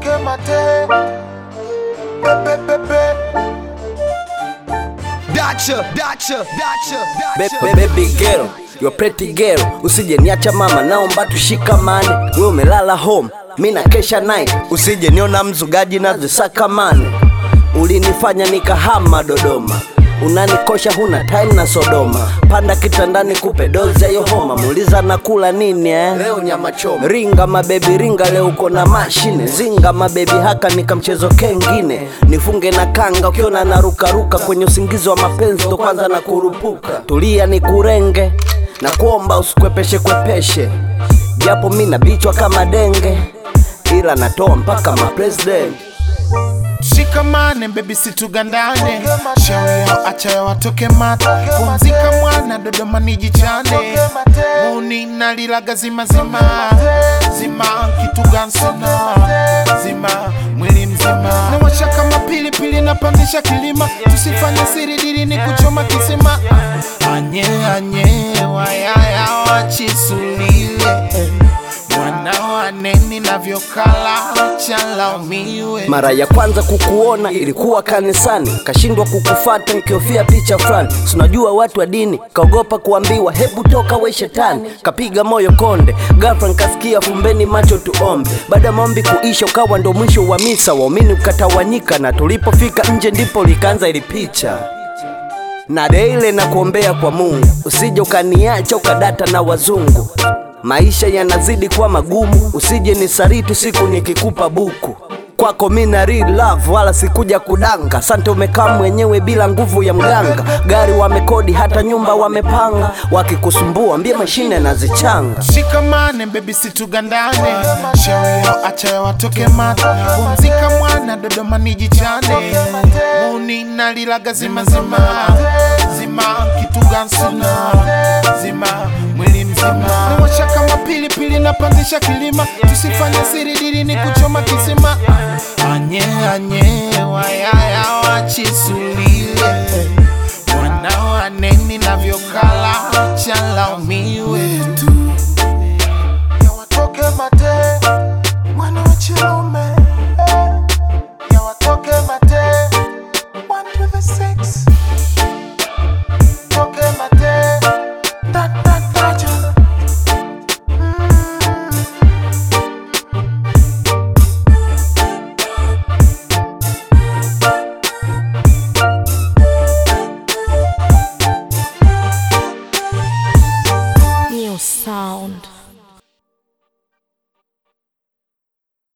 atoke mate pepe pepe Dacha, dacha, dacha, Be- dacha. be- Baby girl, you're pretty girl, usije niacha mama, naomba tushikamane. Wewe umelala home, mi na kesha night, usije niona mzugaji na zisakamane. Ulinifanya nikahama Dodoma, unanikosha huna time na Sodoma. Panda kitandani kupe dozi ya hiyo homa, muuliza nakula nini eh? Leo nyama choma. Ringa mabebi ringa, leo uko na mashine. Zinga mabebi haka nikamchezo kengine, nifunge na kanga ukiona narukaruka kwenye usingizi wa mapenzi, ndo kwanza na kurupuka. Tulia ni kurenge na kuomba usikwepeshe kwepeshe, japo mi nabichwa kama denge, ila natoa mpaka mapresident Shikamane baby situgandane, shauri yao acha ya watoke mata, pumzika mwana, Dodoma nijichane, muni nalilaga zima zima zima, kitu gansona zima mwili mzima, nawasha kama pilipili, napandisha kilima, tusifanye siri dili ni kuchoma kisima, anye anye wayaya wachisulile mwana waneni navyokala chalaumiwe Mara ya kwanza kukuona ilikuwa kanisani, kashindwa kukufata nikiofia picha fulani. Sinajua watu wa dini, kaogopa kuambiwa hebu toka we shetani. Kapiga moyo konde, ghafla nikasikia fumbeni macho tuombe. Baada ya maombi kuisha, ukawa ndo mwisho wa misa, waumini ukatawanyika, na tulipofika nje ndipo likaanza ili picha na deile na kuombea kwa Mungu, usije ukaniacha ukadata na wazungu. Maisha yanazidi kuwa magumu, usije nisariti siku nikikupa buku. Kwako mina real love, wala sikuja kudanga. Asante, umekaa mwenyewe bila nguvu ya mganga. Gari wamekodi, hata nyumba wamepanga. Wakikusumbua mbie mashine nazichanga. shikamane bebi situgandane shauri yao acha ya watoke mata pumzika mwana dodoma nijichane muni nalilaga zima zima zima kitu gansona zima mwili mzima nawasha kama pilipili napandisha kilima tusifanye siri dili ni kuchoma kisima anye anye wayaya wachisulile mwana waneni navyokala chalaumiwe tu